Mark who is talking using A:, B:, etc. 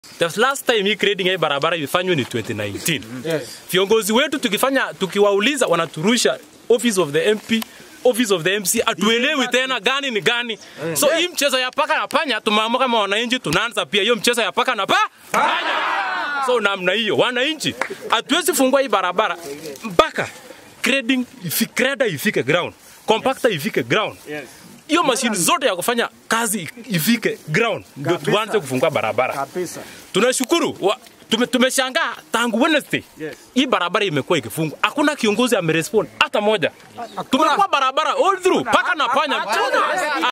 A: The last time hii grading ya hii barabara ilifanywa ni 2019.
B: Yes.
A: Viongozi wetu tukifanya tukiwauliza wanaturusha office of the MP office of the MC atuelewi tena gani ni gani. So hii mchezo ya paka na panya tumeamua kama wananchi tunaanza pia hiyo mchezo ya paka na pa panya. So namna hiyo wananchi hatuwezi fungua hii barabara mpaka grading ifike, grader ifike ground, compactor ifike ground. Hiyo mashine zote ya kufanya kazi ifike ground ndio
B: Kabisa.
A: tuanze kufungua barabara.
B: Kabisa.
A: Tunashukuru wa, tume, tumeshangaa tangu Wednesday
B: Yes.
A: hii barabara imekuwa ikifungwa, hakuna kiongozi amerespond hata moja. Tumekuwa barabara all through paka na panya